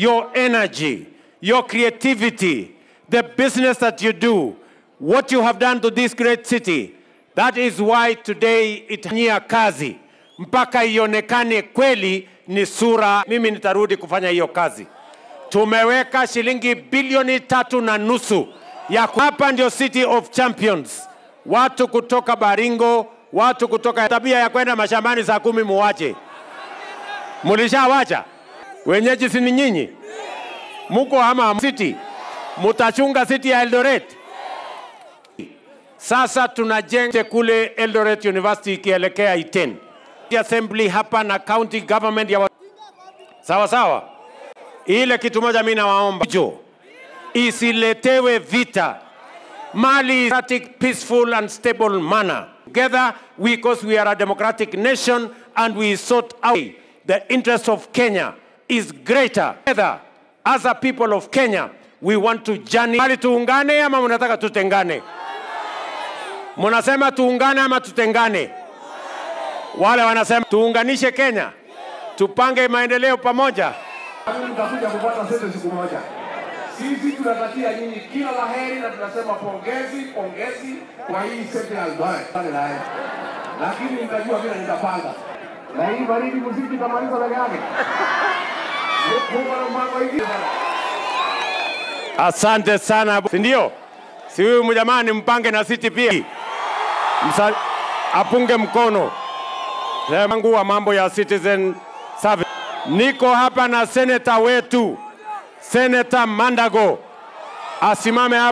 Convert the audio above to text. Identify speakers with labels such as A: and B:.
A: your energy, your creativity, the business that you do, what you have done to this great city. That is why today itanyia kazi mpaka ionekane kweli ni sura. Mimi nitarudi kufanya hiyo kazi. Tumeweka shilingi bilioni tatu na nusu ya ku- hapa ndio City of Champions. Watu kutoka Baringo, watu kutoka tabia ya kwenda mashambani saa kumi muwache. Mulishawacha wenyeji, si ni nyinyi? Muko ama city, mutachunga city ya Eldoret. Sasa tunajenga kule Eldoret University ikielekea Iten assembly hapa na county government ya wa... sawa sawa. Ile kitu moja mimi nawaomba jo, isiletewe vita mali democratic, peaceful and stable manner. Together, we, because we are a democratic nation and we sought out the interest of Kenya is greater. Together, as a people of Kenya, we want to journey. Mali tuungane ama mnataka tutengane? Mnasema tuungane ama tutengane? Wale wanasema tuunganishe Kenya, tupange maendeleo pamoja.
B: Mimi nitakuja kupata sete siku moja. Sisi tunatakia nyinyi kila la heri na tunasema pongezi, pongezi kwa hii sete ya Eldoret. Pale naye. Lakini nitajua vile nitapanga. Na hii baridi muziki tamaliza peke yake. Mungu ana mpango hivi.
A: Asante sana, si ndio? Si huyu mjamani mpange na siti pia Msa, apunge mkono wangu wa mambo ya citizen service. Niko hapa na seneta wetu, Seneta Mandago asimame hapa.